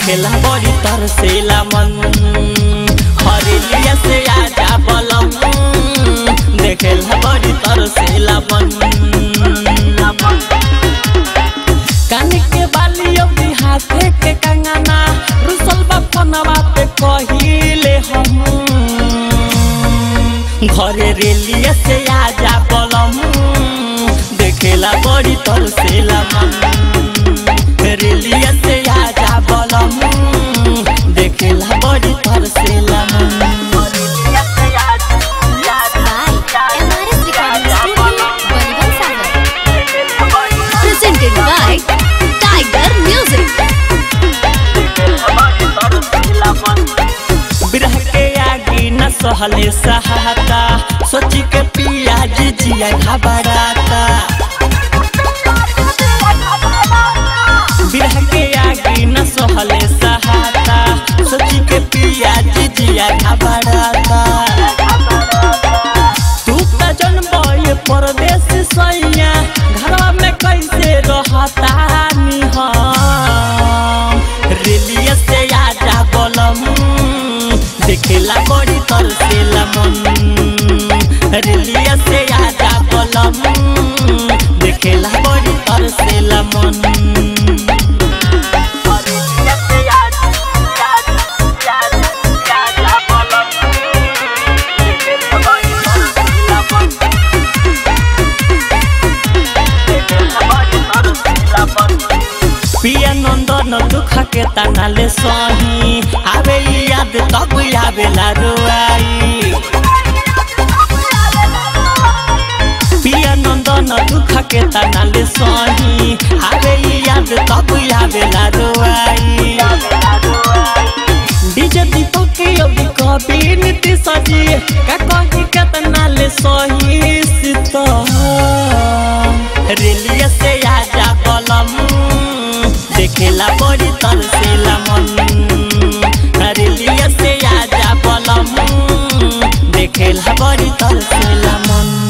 देखेला बड़ी तरसेला मन हरेलिया से आजा बलम देखेला बड़ी तरसेला मन कान के बाली अभी हाथे के कंगना रुसल बापनवा पे कहिले हम घरे रेलिया से आजा बलम देखेला बड़ी तरसेला मन रेलिया से आजा बलम देखेला बड़ी तरसेला मन by MRS Recording Studio, Bolivar Sagar. Presented by Tiger Music. बिरह के आगे न सहले सहाता सोची के पिया जी जिया घबराता बिरह के आगे न सहले सहाता सोची के पिया जी जिया घबराता तू त जन्म ये परदेश सैया घरवा में कैसे रहता निहम रेलिया से आजा बलम देखेला बड़ी तरसेला मन रेलिया से आजा बलम देखेला बड़ी तरसेला मन पिया नंदन दुख के तनाले सही आवे ई याद तब आवेला रुआई पिया नंदन दुख के तनाले सही आवे ई याद तब आवेला रुआई डीजे दीपक के अभी कभी नीति सजी का कही केतना ले सही सीता रेलिया से आजा बलम देखेला बड़ी तरसेला मन रेलिया से आजा बलम देखेला बड़ी तरसेला मन